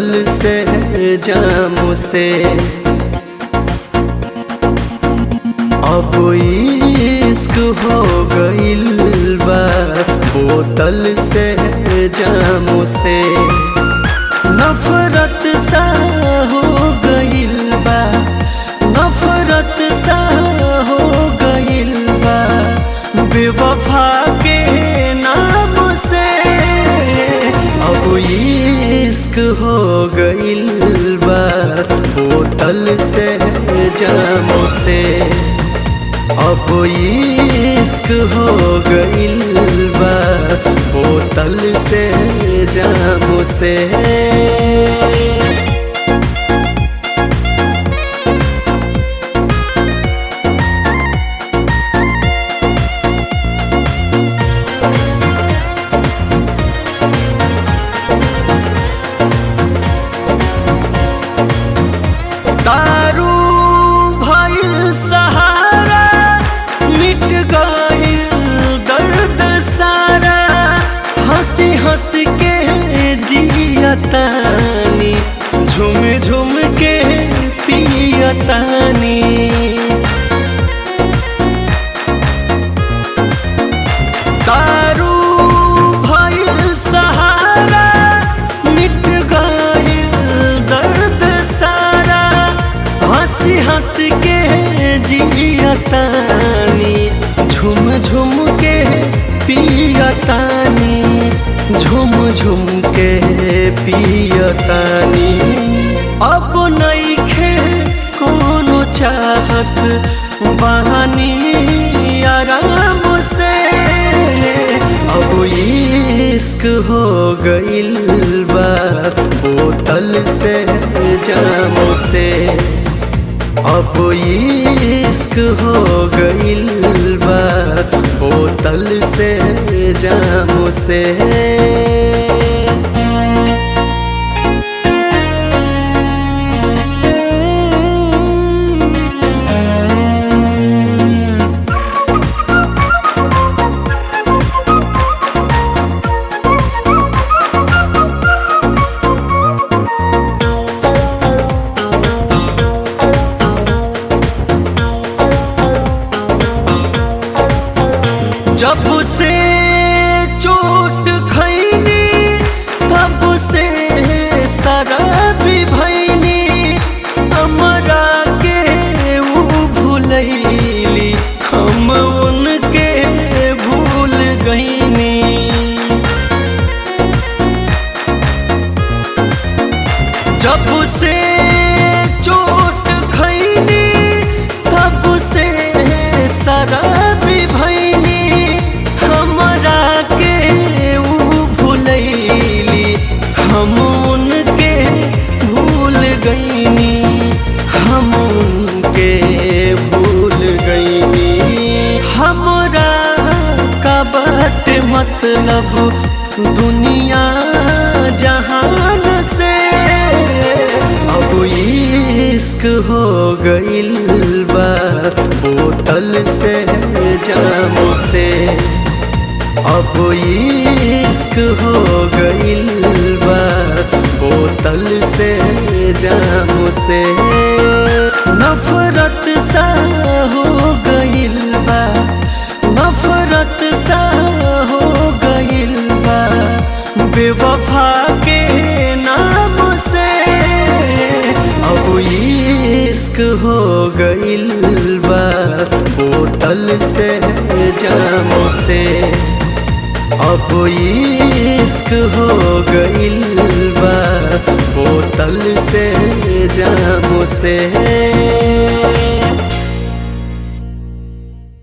बोतल से जाम से अब इश्क हो गइल बा बोतल से जाम से नफरत सा हो गइल बा नफरत सा हो गइल बा बेवफा के नाम से अब इश्क हो गइल बा बोतल से जाम से अब इश्क हो गइल बा बोतल से जाम से दारू भइल सहारा मिट गइल दर्द सारा हंसी हंस के जियतानी झुम झुम के पियतानी दारू भइल सहारा मिट गइल दर्द सारा हंसी हंस के जियतानी झुम झुम के पियतानी झुम झुम के पियतानी अब नइखे कोनो चाहत बहानी आराम से अब इश्क हो गइल बा बोतल से जाम से अब इश्क हो गइल बा बोतल से जाम से जब से चोट खैनी तब से शराब भैनी हमरा के ऊ भूलैली हम उनके भूल गईनी जब से चोट खैनी तब से शराब भैनी हमरा के ऊ भूलैली हम उनके भूल गईनी हम उनके भूल गईनी हमरा का बात मतलब दुनिया जहान से अब इश्क हो गइल बा बोतल से जाम से अब इश्क हो गइल बा बोतल से जाम से नफरत सा हो गइल बा नफरत सा हो गइल बा बेवफा के नाम से अब इश्क हो गइल बा बोतल से जाम से अब इश्क हो गइल बा बोतल से जाम से